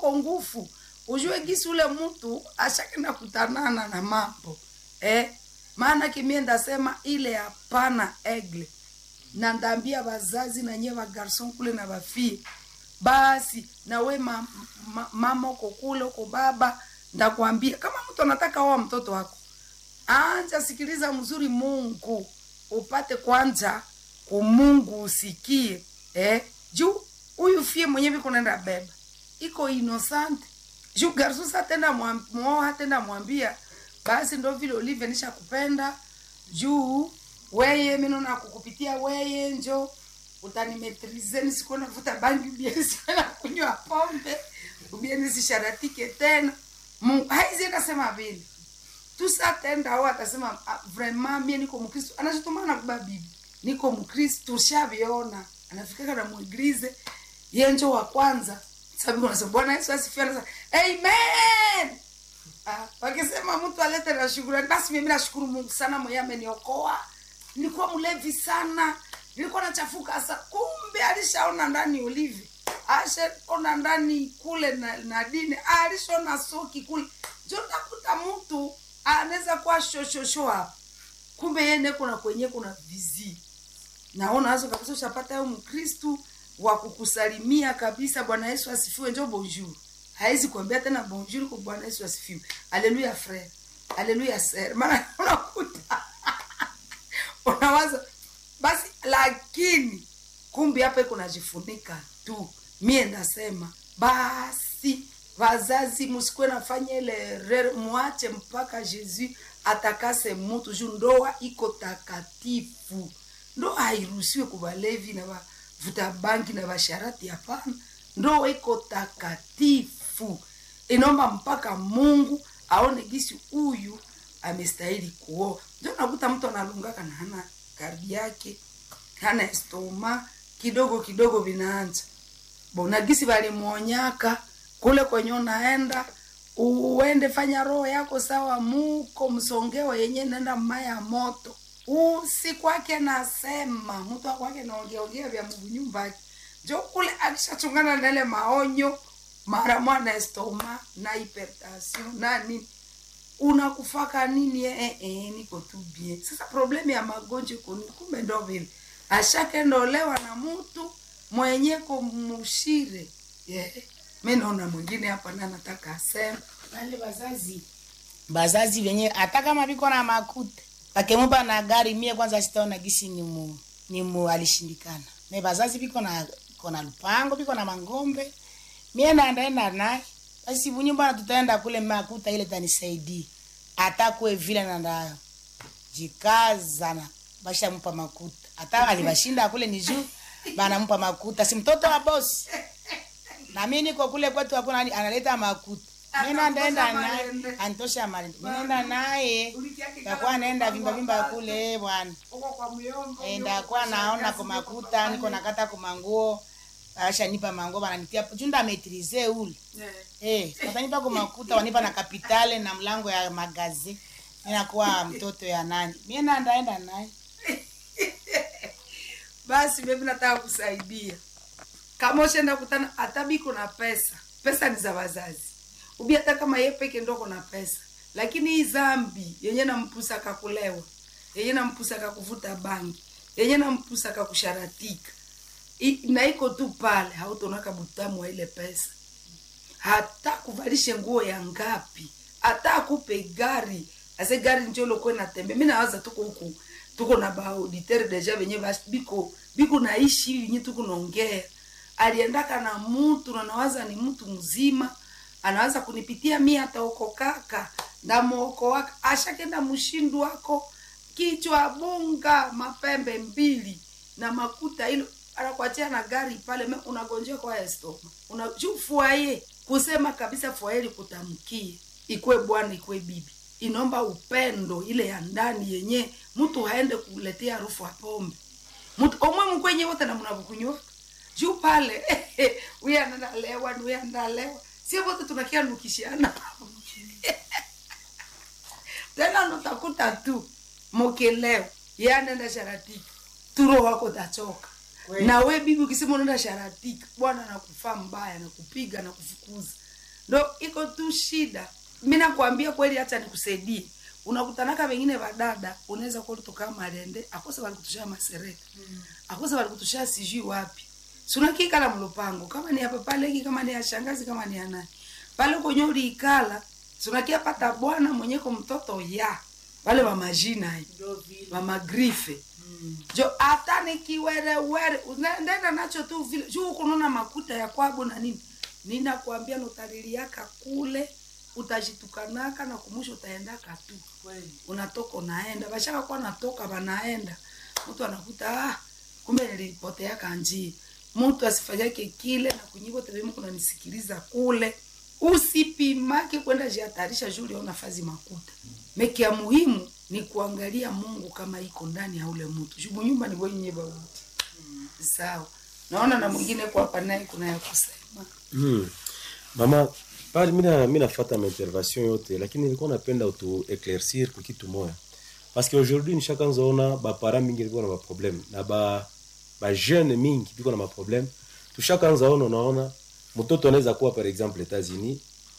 uko ngufu ujue gisi ule mtu ashakenda kutanana na mambo eh? maana kimie ndasema ile hapana egle na ndambia wazazi na nye wagarson kule na wafie basi nawe ma, ma, mama uko kule uko baba ndakwambia kama mtu anataka oa mtoto wako anja sikiliza mzuri mungu upate kwanza kumungu usikie eh? juu huyu fie mwenyewe viko naenda beba iko innocent juu garsus atenda mwoa atenda mwambia basi ndo vile ulivyo nisha kupenda juu weye minona kukupitia weye njo utanimetrize nisikuwa navuta bangi ubie nisikuwa na kunywa pombe ubie nisisharatike tena Mungu haizi akasema vile tusatenda au atasema ah, vraiment mie niko mkristo anachotumana kuba bibi niko mkristo tushaviona anafikaka na muiglize yenjo wa kwanza sababu unasema bwana yesu asifiwe anasema amen ah, wakisema mtu alete na shukrani basi mimi nashukuru mungu sana mwenye ameniokoa nilikuwa mlevi sana nilikuwa nachafuka sa kumbe alishaona ndani ulivi ashaona ndani kule na, na dini alishona soki kule jo takuta mtu anaweza kuwa shoshosho hapa kumbe yene kuna kwenye kuna vizi naona hazo kabisa ushapata yo mkristu wa kukusalimia kabisa bwana yesu asifiwe njo bonjour hawezi kuambia tena bonjour kwa bwana yesu asifiwe aleluya frere aleluya ser maana unakuta unawaza basi lakini kumbi hapa iko najifunika tu mie ndasema basi wazazi musikuwe nafanya ile rere mwache mpaka jesus atakase mutu juu ndoa iko takatifu ndoa hairuhusiwe kubalevi na vavuta bangi na vasharati hapana ndoa iko takatifu inaomba mpaka mungu aone gisi huyu amestahili kuoa ndio nakuta mtu analungaka na hana kardi yake hana estoma kidogo kidogo vinaanza bona gisi valimwonyaka kule kwenye unaenda uende fanya roho yako sawa muko msongeo yenye nenda maya moto usi kwake nasema mtu akwake naongeongea vya mungu nyumbake jo kule akishachungana na ile maonyo mara mwana estoma na hypertension na nini unakufaka nini eh, eh, eh, niko tu bien sasa problemu ya magonjwa iko nini? kumbe ndo vile ashakendolewa na mtu mwenye kumushire yeah. mi naona mwingine hapa na nataka asema wale wazazi bazazi venye hata kama viko na makuta wakemupa na gari mie kwanza sitaona gisi ni mu, ni mu alishindikana me bazazi viko na viko na lupango viko na mangombe mie naendaenda naye basi bunyumbana tutaenda kule makuta ile tanisaidii hata kwe vile nanda jikazana bashamupa makuta hata alibashinda kule ni juu banampa makuta si mtoto wa bosi na mi niko kule kwetu hakuna ani- analeta makuta mi nandaenda naye Marende. antosha marende mi naenda naye takuwa naenda vimba vimba kule bwana uko kwa myombo Eh, ndakuwa naona kwa makuta niko nakata kwa manguo ashanipa manguo bananitia junda metrize ule eh watanipa kwa makuta wanipa na kapitale na mlango ya magazi ninakuwa mtoto ya nani mimi nandaenda naye basi mimi nataka kusaidia kama ushenda kutana hata biko na pesa pesa ni za wazazi ubi hata kama ye peke ndo kuna pesa lakini hii zambi yenye nampusaka kulewa yenye nampusaka kuvuta bangi yenye nampusaka kusharatika I, na iko tu pale hautonaka butamu wa ile pesa hata kuvalishe nguo ya ngapi hata akupe gari ase gari njo lokwe natembe mi nawaza tuko huku tuko na baauditere deja venye bas- biko biko naishi hivi nye tuko naongea aliendaka na mtu na nawaza ni mtu mzima anawaza kunipitia mi ataokokaka ndamwokoaka ashakenda mshindu wako kichwa bunga mapembe mbili na makuta ilo anakuachia na gari pale me unagonjea kwa estoma unajufuaye kusema kabisa fuaeli kutamkie ikwe bwana ikwe bibi inaomba upendo ile ya ndani yenye mtu haende kuletea harufu ya pombe mtu omwe mkwenye wote na mnavukunywa juu pale huyu analewa na huyu analewa sio wote tunakia nukishiana tena nutakuta tu mokileo ye anaenda sharatika turo wako tachoka Kweli. na we bibi ukisema unaenda sharatika bwana anakufaa mbaya nakupiga na kufukuza ndo iko tu shida mi nakwambia kweli hata nikusaidie unakutanaka wengine vadada unaweza kuwa ulitoka malende akose walikutushia masereka akose walikutushia sijui wapi sunakikala mlupango kama ni hapa paleki kama ni ya shangazi kama ni ya nani pale kwenye uliikala sunakia pata bwana mwenyeko mtoto ya wale wa majina hii wa magrife jo hata nikiwerewere unaendenda nacho tu vile juu kununa makuta ya kwabo na nini ninakwambia notaliliaka kule utajitukanaka na kumusha utaendaka tu unatoka unaenda bashaka kuwa natoka banaenda mtu anakuta ah, kumbe nilipoteaka njia mtu asifanyake kile na kunyivo tevemu kunanisikiliza kule usipimake kwenda jihatarisha juu uliona fazi makuta meki ya muhimu ni kuangalia mungu kama iko ndani ya ule mtu juu nyumba ni wenye bauti sawa naona na mwingine kwa hapa naye kuna ya kusema Hmm. Mama, pale mina mina nafuata ma intervention yote lakini nilikuwa napenda utu éclaircir kwa kitu moya. Parce que aujourd'hui nishakanza ona ba parents mingi biko na ma problème na ba ba jeune mingi biko na ma problème. Tushakanza ona unaona mtoto anaweza kuwa par exemple États-Unis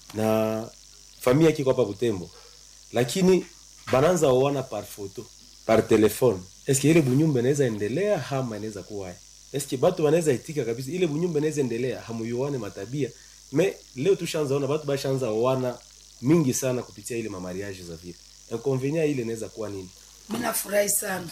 na familia yake iko hapa Butembo. Lakini bananza oana par photo, par téléphone. Est-ce que ile bunyumba inaweza endelea ama inaweza kuwa eske batu banaweza itika kabisa ile bunyumba inaweza endelea hamuyuane matabia me leo tushaanza ona batu bashaanza oana mingi sana kupitia ile mamariage za vile inconvenient ile inaweza kuwa nini mi nafurahi sana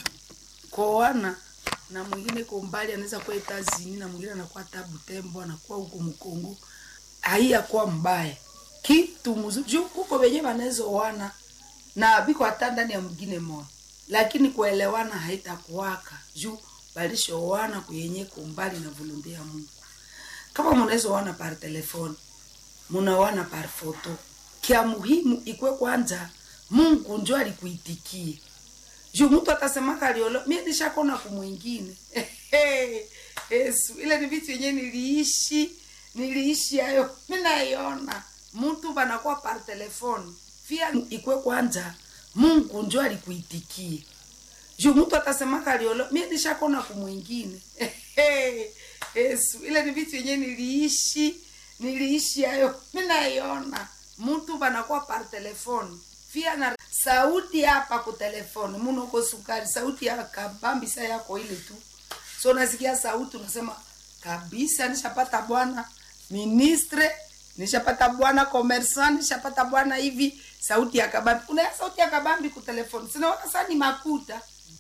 koana na mwingine ko mbali anaweza kuwa etazini na mwingine anakuwa tabu tembo anakuwa huku mkongo haiyakuwa mbaya kitu mzuri juu kuko venye wanaweza oana na biko hata ndani ya mwingine moja lakini kuelewana haitakuwaka juu balishoana kuyenye kumbali na volonte ya mungu kama munaweza oana par telefone munaoana par foto kia muhimu ikwe kwanza mungu njo alikuitikie juu mtu atasemaka aliolo mie nishakona kumwingine yesu ile ni vitu yenyewe niliishi niliishi hayo mi naiona mtu banakuwa par telefone pia ikwe kwanza mungu njo alikuitikie juu mtu atasemaka aliolo mie nishakona kumwingine yesu ile ni vitu yenyewe niliishi niliishi hayo mi naiona mtu banakuwa par telefone pia na sauti hapa ku telefone munoko sukari sauti ya kabambisa yako ile tu so nasikia sauti unasema kabisa nishapata bwana ministre nishapata bwana commerçant nishapata bwana hivi sauti ya kabambi kuna sauti ya kabambi ku telefone sinaona saa ni makuta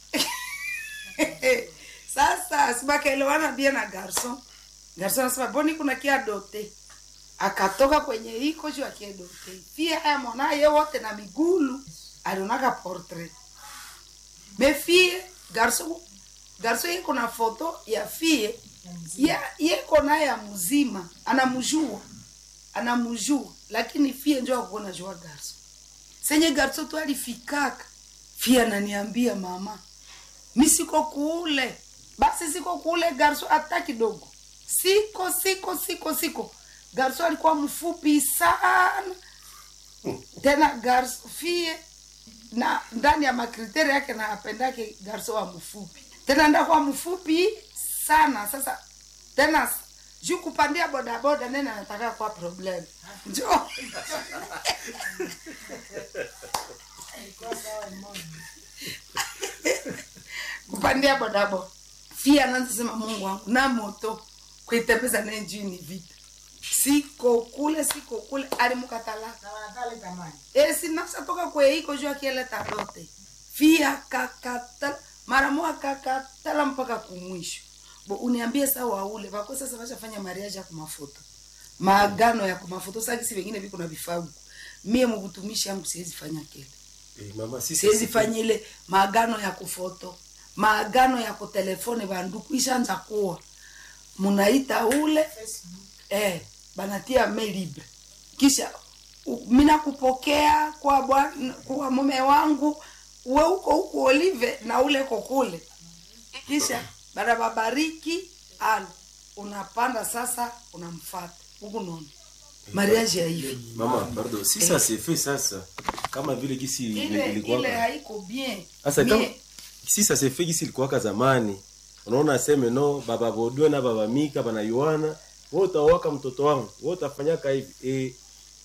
sasa sibakaelewana bia na garson garson anasema boni kuna kia dote akatoka kwenye iko juu akiedote pia haya mwanaye wote na migulu alionaka portrait me fie garso garso yeko na foto ya fie ya yeko naye ya mzima anamjua anamjua lakini fie njo akuona jua garso senye garso tu alifikaka fie ananiambia mama mi siko kule basi siko kule garso hata kidogo siko siko siko siko garso alikuwa mfupi sana tena garso fie na ndani ya makriteri yake na apendake garso wa mfupi tena ndakuwa mfupi sana sasa tena juu kupandia bodaboda nene anataka kwa problem njo kupandia bodaboda fia anaanza sema mungu wangu na moto kuitembeza naye juu ni vita siko kule siko kule alimukatala e sinafsa toka kweiko juu akieleta dote fia kakatala mara moja kakatala mpaka kumwisho bo uniambie saa waule vako sasa vashafanya mariaji ya kumafoto maagano ya kumafoto sakisi vengine viko na vifagu mie mukutumishi yangu siwezi fanya kile eh, mama sisi siwezi fanya ile maagano ya kufoto maagano ya kutelefone banduku ishaanza kuwa munaita ule eh, banatia mail libre kisha u- mina kupokea kwa bwana kwa mume wangu we uko huku olive na ule kokule kisha baada babariki alo unapanda sasa unamfata huku nono mariage ya hivi mama pardon si ça c'est fait sasa kama vile kisi ile ile ilikuwa haiko bien sasa kama Mie- si ça c'est fait kisi ilikuwaka zamani unaona aseme no baba bodwe na baba mika banayuana wewe utawaka mtoto wangu wewe utafanyaka hivi eh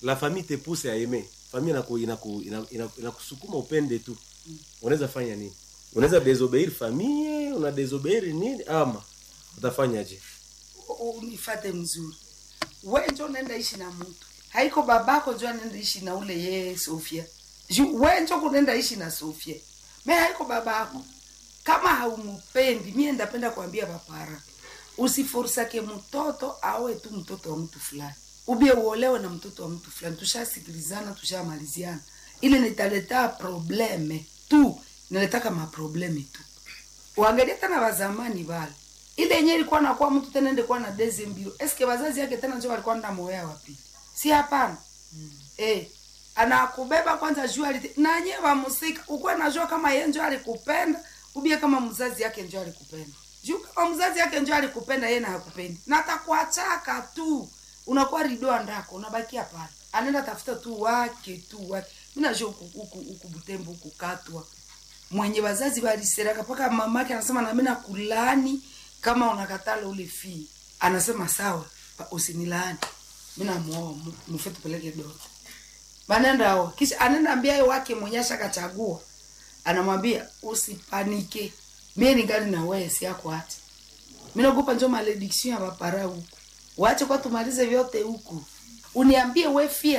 la famille te pousse à aimer famille inaku inaku ina- ina- inakusukuma upende tu unaweza fanya nini unaweza désobéir famille una désobéir nini ama utafanyaje U- unifate mzuri we njo nenda ishi na mtu haiko babako njo anenda ishi na ule ye sofia Ju- we njo kunenda ishi na sofia me haiko babako kama haumupendi mie ndapenda kuambia papara usiforsake mtoto awe tu mtoto wa mtu fulani ubie uolewe na mtoto wa mtu fulani tushasikilizana tushamaliziana ile nitaleta probleme tu niletaka maprobleme tu uangalie tena wazamani vale ile yenyewe ilikuwa nakuwa mtu tena ende kuwa na deze mbio eske wazazi yake tena njo walikuwa nda moya wapi si hapana mm. eh anakubeba kwanza juu alite na nyewe wamusika ukuwe najua kama ye njo alikupenda ubie kama mzazi yake njo alikupenda juu kama mzazi yake njo alikupenda ye na hakupendi na atakuachaka tu unakuwa ridoa ndako unabakia pale anaenda tafuta tu wake tu wake mi najua huku huku huku butembo huku katwa mwenye wazazi waliseraka mpaka mamake anasema nami nakulaani kama unakatala ule fii anasema sawa pa- usinilaani mi namuoa mu- mufe tupeleke doto banenda oa kisha anaenda ambia ye wake mwenye ashakachagua anamwambia usipanike mie ningali na wewe si yako hata minaogopa njo malediction ya bapara huku wache kwa tumalize vyote huku uniambie we fie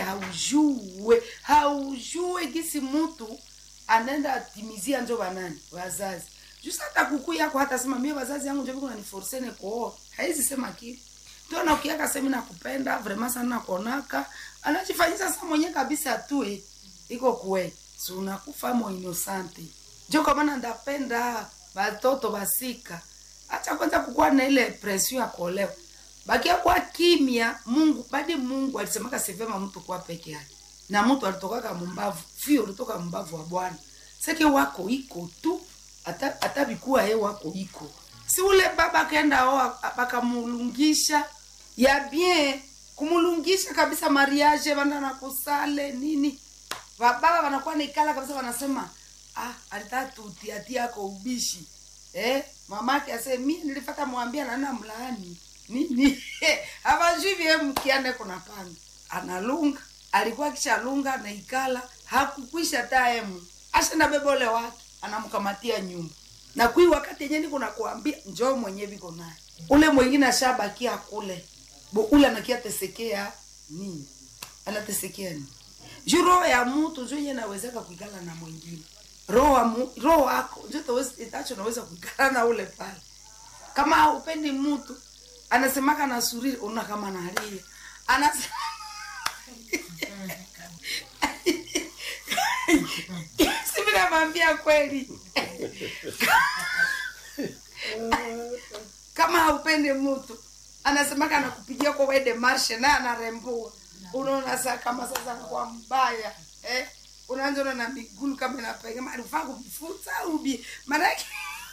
haujue haujue gisi mtu anaenda atimizia njo banani wazazi jusa hata kuku yako hata sema mie wazazi yangu njo viko naniforsene kuoa haizi sema kile ndio na ukiaka semi nakupenda vraiment sana nakonaka anajifanyisa sa mwenye kabisa tue iko kwe si unakufa mo innocente njo kwa maana ndapenda batoto basika acha kwanza kukuwa na ile pression ya kuolewa bakia kwa kimya mungu badi mungu alisemaka sivema mtu kuwa peke yake na mtu alitokaka mumbavu fio ulitoka mumbavu wa bwana seke wako iko tu hata hata bikuwa ye wako iko si ule baba akaenda oa bakamulungisha ya bien kumulungisha kabisa mariage banda na kusale nini bababa wanakuwa naikala kabisa wanasema ah alitaka tutiatia ako ubishi eh mamake ase mi nilifata mwambia nana mlaani nini havajui vie mkiane kuna panga analunga alikuwa kishalunga naikala hakukwisha taemu ashenda bebole wake anamkamatia nyumba na kui wakati yenye niko nakuambia njoo mwenye viko naye ule mwingine ashabakia kule bo ule anakia tesekea nini anatesekea nini juu roho ya mtu njo yenye nawezeka kuikala na mwingine roho wa mu- roho wako njo tawezi- itacho naweza kuikala na ule pale kama haupendi mtu anasemaka na suriri una kama nalia anasema sivi namwambia kweli kama haupendi mtu anasemaka anakupigia kwa wede marshe naye anarembua unaona saa kama sasa kwa mbaya eh? unaanza na migulu kama inapega alifaa kumfuta ubi maanake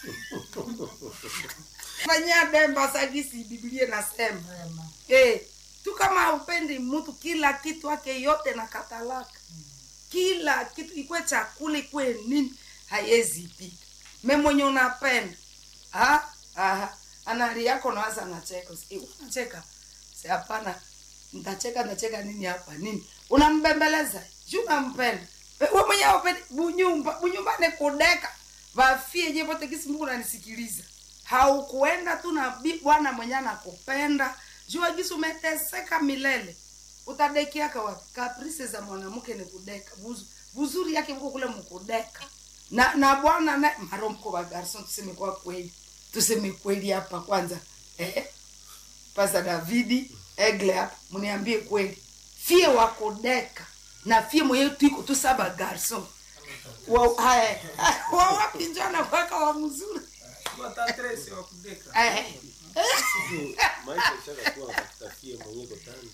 fanyia demba sagisi biblia nasema eh, tu kama haupendi mtu kila kitu ake yote na katalaka kila kitu ikwe chakula ikwe nini haiwezi pika me mwenye unapenda ah, ah, anali yako nawaza nacheka Eh, unacheka si hapana ntacheka ntacheka nini hapa nini unambembeleza juu unampenda Eh, we mwenye upendi bunyumba bunyumba ni kudeka vafie je vote kisi mungu nanisikiliza haukuenda tu na bi- bwana mwenye anakupenda jua gisi umeteseka milele utadekiaka wapi kaprise za mwanamke ni kudeka Buzu, buzuri yake mko kule mkudeka na na bwana na maromko wa garson tuseme kwa kweli tuseme kweli hapa kwanza eh pasa davidi egle hapa mniambie kweli fie wa kudeka na fie mwenyewe tuiko tu saba garson wa haya wa wapi njana kwaka wa mzuri watatresi wa kudeka eh maisha ishakakuwa kutafie mwenyewe kotanda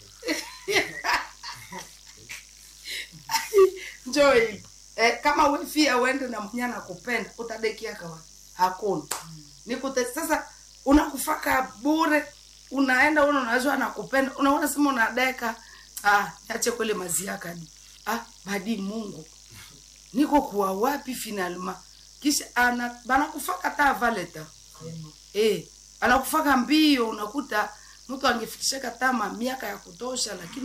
njoo hivi eh, kama wefia uende na mwenye anakupenda utadekia kawa hakuna nikute sasa unakufaka bure unaenda una unajua anakupenda unaona sema unadeka ah niache kwele maziakadi ah badi mungu niko kuwa wapi finalma kisha ana banakufaka ta valeta eh anakufaka mbio unakuta mtu angefikishaka tama miaka ya kutosha lakini